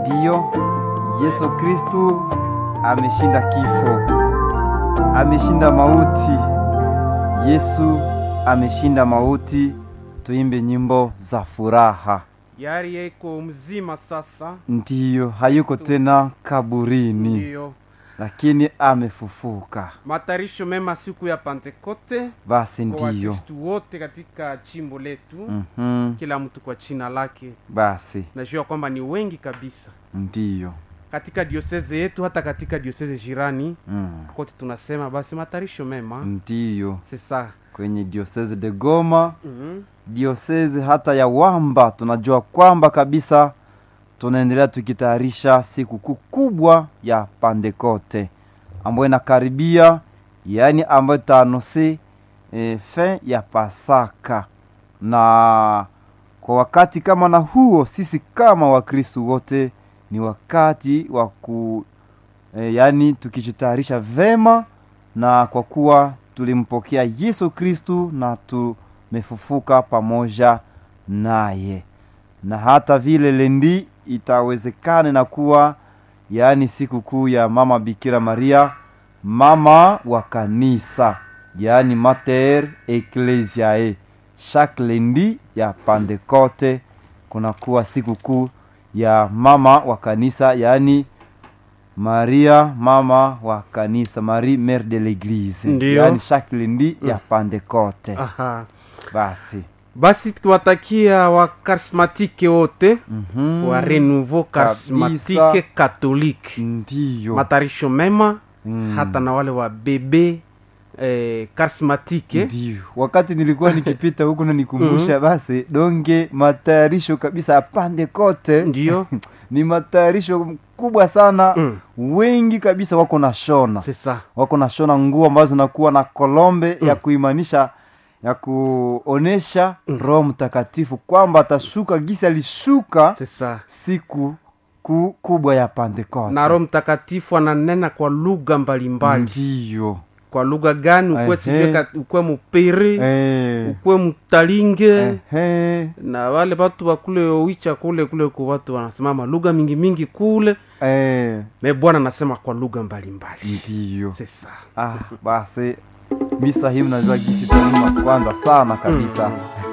Ndiyo, Yesu Kristu ameshinda kifo, ameshinda mauti. Yesu ameshinda mauti. Tuimbe nyimbo za furaha. yari yeko mzima sasa Ndiyo, hayuko tena kaburini, ndiyo lakini amefufuka. matarisho mema siku ya Pentekote Basi kwa ndiyo. Wakristu wote katika chimbo letu Mhm. kila mtu kwa china lake Basi najua kwamba ni wengi kabisa ndiyo. katika dioseze yetu hata katika dioseze jirani Mm. kote tunasema basi matarisho mema Ndiyo, sesa kwenye diosese de Goma mm diosezi hata ya Wamba tunajua kwamba kabisa tunaendelea tukitayarisha sikukuu kubwa ya Pentekote ambayo inakaribia, yaani ambayo itaanose e, fin ya Pasaka. Na kwa wakati kama na huo, sisi kama Wakristu wote ni wakati wa ku e, yaani tukijitayarisha vema, na kwa kuwa tulimpokea Yesu Kristu na tu mefufuka pamoja naye na hata vile lendi itawezekana na kuwa yaani siku kuu ya mama bikira maria mama wa kanisa yaani mater ecclesiae chaque lendi ya pentecote kunakuwa siku kuu ya mama wa kanisa yaani maria mama wa kanisa marie mère de l'église Ndiyo. yaani chaque lendi ya pentecote aha basi basi tukiwatakia wakarismatike wote Mhm. wa renouveau karismatike Kabisa. katolike ndiyo matarisho mema Mm. hata na wale wa bebe eh, karismatike ndiyo wakati nilikuwa nikipita huku nanikumbusha basi donge matayarisho kabisa ya Pentecote ndiyo ni matayarisho kubwa sana Mm. wengi kabisa wako na shona sesa wako na shona nguo ambazo zinakuwa na kolombe ya kuimanisha ya kuonesha roho mtakatifu kwamba atashuka gisi alishuka sesa siku ku, kubwa ya Pentecote na roho mtakatifu ananena kwa lugha mbalimbali ndiyo kwa lugha gani ukwe Ehe. sijue ukwe mupere Eh, ukwe mutalinge ehe, na wale watu wakule owicha kule kule ku watu wanasimama lugha mingi mingi kule eh, me bwana anasema kwa lugha mbalimbali ndiyo sesa ah, basi misa hii mnajua gisi tanuma kwanza sana kabisa